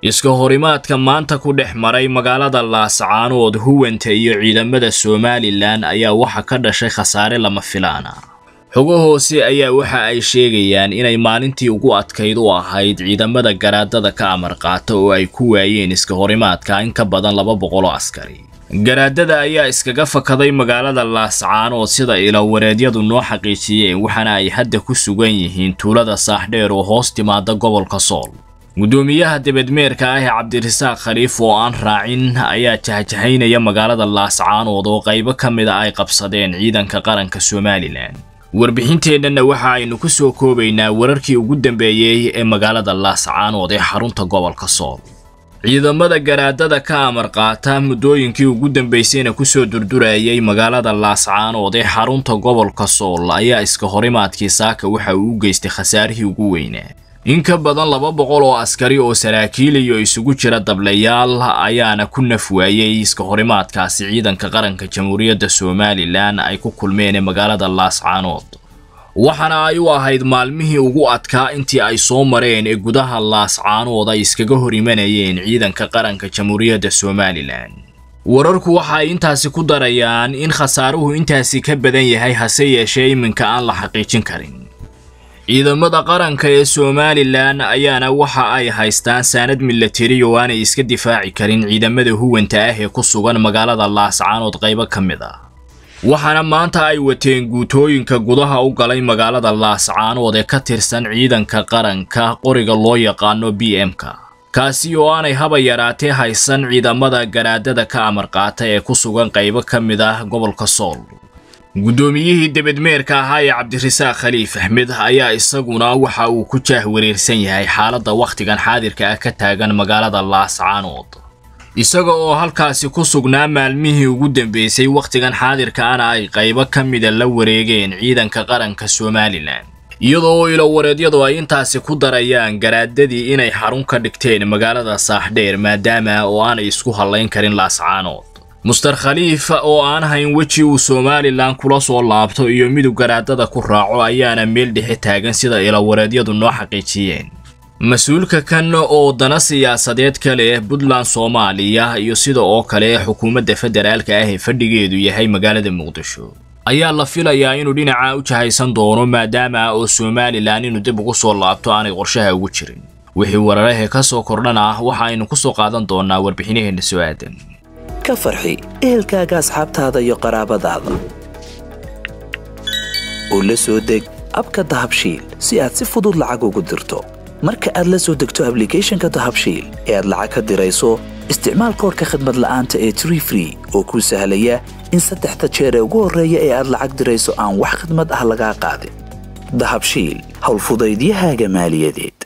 iska horimaadka maanta ku dhex maray magaalada laascaanood huwanta iyo ciidamada somalilan ayaa waxa ka dhashay khasaare lama filaana xogo hoose ayaa waxa ay sheegayaan inay maalintii ugu adkayd u ahayd ciidamada garaadada ka amar qaata oo ay ku waayeen iska horimaadka in ka badan laba boqol oo askari garaadada ayaa iskaga fakaday magaalada laascaanood sida ilawareedyadu noo xaqiijiyeen waxaana ay hadda ku sugan yihiin tuulada saaxdheer oo hoos timaada gobolka sool guddoomiyaha debedmeerka ah ee cabdirasaaq khaliif oo aan raacin ayaa jahjahaynaya magaalada laascaanood oo qaybo ka mid a ay qabsadeen ciidanka qaranka somalilan warbixinteennana waxa aynu ku soo koobaynaa wararkii ugu dambeeyey ee magaalada laascaanood ee xarunta gobolka sool ciidamada garaadada ka amar qaata muddooyinkii ugu dambaysayna kusoo durdurayay magaalada laascaanood ee xarunta gobolka sool ayaa iska horimaadkii saaka waxa uu u geystay khasaarihii ugu weynaa in ka badan laba boqol oo askari oo saraakiil iyo isugu jira dablayaal ayaana ku naf waayey iska horimaadkaasi ciidanka qaranka jamhuuriyadda somalilan ay ku kulmeen ee magaalada laascaanood waxaana ay u ahayd maalmihii ugu adkaa intii ay soo mareen ee gudaha laascaanood ay iskaga hor imanayeen ciidanka qaranka jamhuuriyadda somalilan wararku waxa ay intaasi ku darayaan in khasaaruhu intaasi ka badan yahay hase yeeshee iminka aan la xaqiijin karin ciidamada qaranka ee somalilan ayaana waxa ay haystaan saanad milatari oo aanay iska difaaci karin ciidamada huwanta ah ee ku sugan magaalada laascaanood qaybo ka mid ah waxaana maanta ay wateen guutooyinka gudaha u galay magaalada laascaanood ee ka tirsan ciidanka qaranka qoriga loo yaqaano b m-ka kaasi oo aanay haba yaraatee haysan ciidamada garaadada ka amar qaata ee ku sugan qaybo ka mid ah gobolka sool guddoomiyihii debedmeerka ahaa ee cabdirasaaq khaliif axmed ayaa isaguna waxa uu ku jaah wareersan yahay xaaladda wakhtigan xaadirka ah ka taagan magaalada laascaanood isaga oo halkaasi ku sugnaa maalmihii ugu dambeysay wakhtigan xaadirkaana ay qaybo ka mida la wareegeen ciidanka qaranka somalilan iyadoo oo ilowareedyadu ay intaasi ku darayaan garaadadii inay xarun ka dhigteen magaalada saaxdheer maadaama oo aanay isku hallayn karin laascaanood muster khaliif oo aan hayn weji uu somalilan kula soo laabto iyo midug garaadada ku raaco ayaana meel dhexe taagan sida ilowareedyadu noo xaqiijiyeen mas-uulka kan oo dana siyaasadeed ka leh puntland soomaaliya iyo sida oo kale xukuumadda federaalka ah ee fadhigeedu yahay magaalada muqdisho ayaa la filayaa inuu dhinaca u jahaysan doono maadaama oo somalilan inuu dib ugu soo laabto aanay qorshaha ugu jirin wixii wararahe ka soo kordhana waxa aynu ku soo qaadan doonaa warbixinaheenna soo aadan ka farxi ehelkaaga asxaabtaada iyo qaraabadaada oo la soo deg abka dahabshiil si aad si fudud lacag ugu dirto marka aad la soo degto ablicathonka dahabshiil ee aad lacag ka dirayso isticmaal koorka khadmad la'aanta ee tree free oo kuu sahlaya in saddexda jeer ee ugu horreeya ee aad lacag dirayso aan wax khadmad ah lagaa qaadin dahabshiil howlfudaydiyahaaga maaliyadeed